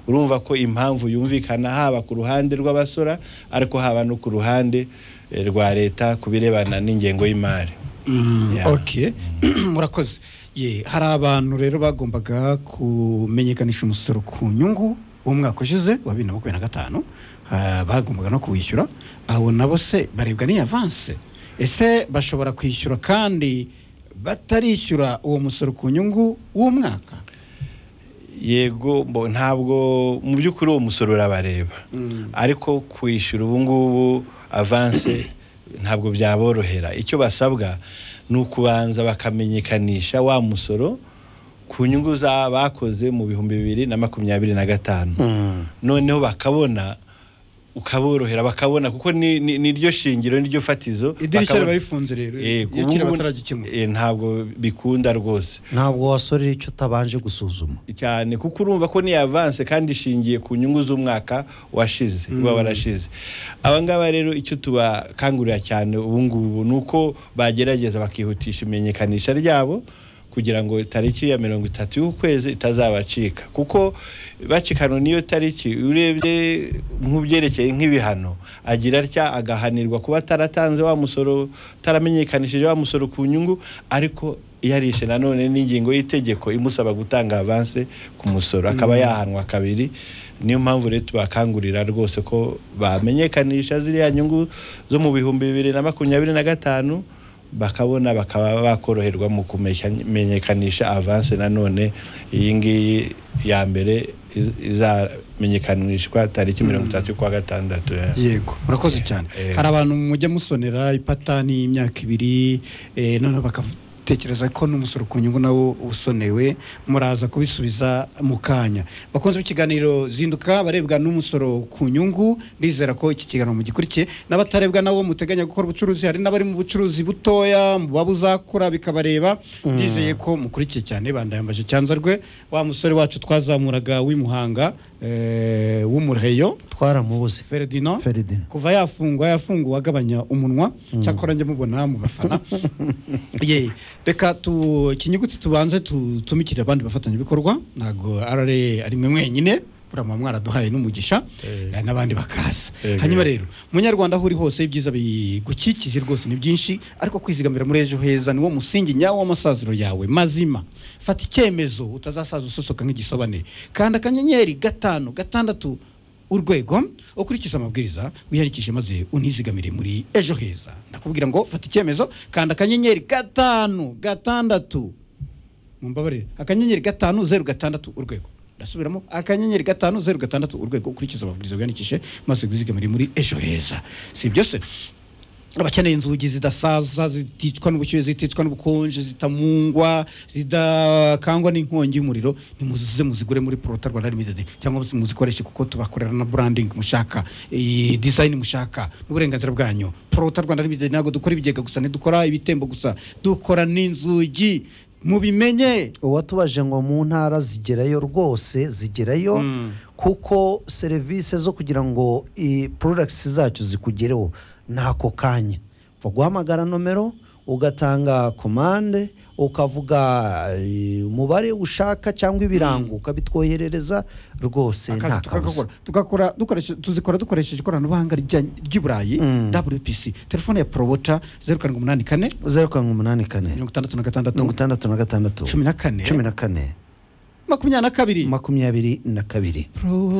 urumva ko impamvu yumvikana haba ku ruhande rw'abasora ariko haba no ku ruhande eh, rwa leta ku birebana n'ingengo y'imari Ya. ok murakoze ye hari abantu rero bagombaga kumenyekanisha umusoro ku nyungu w'umwaka ushize wa bibiri na makumyabiri na gatanu ha, bagombaga no kuwishyura abo nabo se barebwa n'iyi avanse ese bashobora kwishyura kandi batarishyura uwo musoro ku nyungu w'umwaka yego mbo- ntabwo mu by'ukuri uwo musoro urabareba ariko kwishyura ubu ngubu avanse ntabwo byaborohera icyo basabwa ni ukubanza bakamenyekanisha wa musoro ku nyungu za bakoze mu bihumbi bibiri na makumyabiri na gatanu noneho bakabona ukaborohera bakabona kuko ni- ni- niryo shingiro niryo fatizo idirishya riba bakabona- rifunze rero Eh, iyo kiri ubu- bataragikemura eh, ntabwo bikunda rwose ntabwo wasorera icyo utabanje gusuzuma cyane kuko urumva ko ni avanse kandi ishingiye ku nyungu z'umwaka washize uba warashize aba ngaba rero icyo tubakangurira cyane ubu ngubu ni uko bagerageza bakihutisha imenyekanisha ryabo kugira ngo tariki ya mirongo itatu y'ukwezi itazabacika kuko bacikano n'iyo tariki urebye nk'ubyerekeye nk'ibihano agira atya agahanirwa kuba ataratanze wa musoro ataramenyekanishije wa musoro ku nyungu ariko yarishe nanone n'ingingo y'itegeko imusaba gutanga avanse ku musoro akaba yahanwa kabiri niyo mpamvu rero tubakangurira rwose ko bamenyekanisha ziriya nyungu zo mu bihumbi bibiri na makumyabiri na gatanu bakabona bakaba bakoroherwa mu kumenyekanisha avanse nanone iyi ngiyi ya mbere iz- izamenyekanishwa tariki mirongo itatu kwa gatandatu eh. yego murakoze cyane Eh. hari abantu mujya musonera ipatani y'imyaka ibiri eh, noneho bakatekereza ko n'umusoro ku nyungu nawo usonewe muraza kubisubiza mu kanya bakunze ikiganiro zinduka barebwa n'umusoro ku nyungu ndizera ko iki kiganiro mugikurikiye n'abatarebwa nabo muteganya gukora ubucuruzi hari n'abari mu bucuruzi butoya buba buzakura bikabareba ndizeye ko mukurikiye cyane bandayambaje cyanza rwe wa musore wacu twazamuraga w'imuhanga eh, w'umureyo twaramubuze Ferdinand Ferdinand. kuva yafungwa yafunguwe agabanya umunwa cyakora njya mubona mu bafana ye reka tu ikinyuguti tubanze tutumikire abandi bafatanyabikorwa ntabwo rra ari mwe mwenyine burama mwaraduhaye n'umugisha eh, n'abandi bakaza Yego. hanyuma rero munyarwanda aho uri hose ibyiza bigukikije rwose ni byinshi ariko kwizigamira muri ejo heza niwo musingi nyawo w'amasaziro yawe mazima fata icyemezo utazasaza usosoka nk'igisobane kanda akanyenyeri gatanu gatandatu urwego ukurikize amabwiriza wiyandikishe maze unizigamire muri ejo heza ndakubwira ngo fata icyemezo kanda akanyenyeri gatanu gatandatu mumbabarire akanyenyeri gatanu zeru gatandatu urwego ndasubiramo akanyenyeri gatanu zeru gatandatu urwego ukurikiza amabwiriza wiyandikishe maze wizigamire muri ejo heza si ibyo se abakeneye inzugi zidasaza ziticwa n'ubushyuhe ziticwa n'ubukonje zitamungwa zidakangwa n'inkongi y'umuriro nimuzize muzigure muri porota rwanda limited cyangwa se muzikoreshe kuko tubakorera na branding mushaka eh, design mushaka n'uburenganzira bwanyu porota rwanda limited ntabwo dukora ibigega gusa ntidukora ibitembo gusa dukora n'inzugi mubimenye uwatubaje ngo mu ntara zigerayo rwose zigerayo kuko serivisi zo kugira ngo products zacu zikugereho ntako kanya baguhamagara nomero ugatanga komande ukavuga eh, umubare ushaka cyangwa ibirango ukabitwoherereza rwose akazi nta kabuza tukagakora tugakora dukoreshe- tuzikora dukoresheje ikoranabuhanga rya- ry'i burayi wpc telefone ya porobota zeru karindwi umunani kane zeru karindwi umunani kane mirongo itandatu na mirongo gatandatu itandatu na gatandatu cumi na kane cumi na kane makumyabiri na kabiri makumyabiri na kabiri Pro-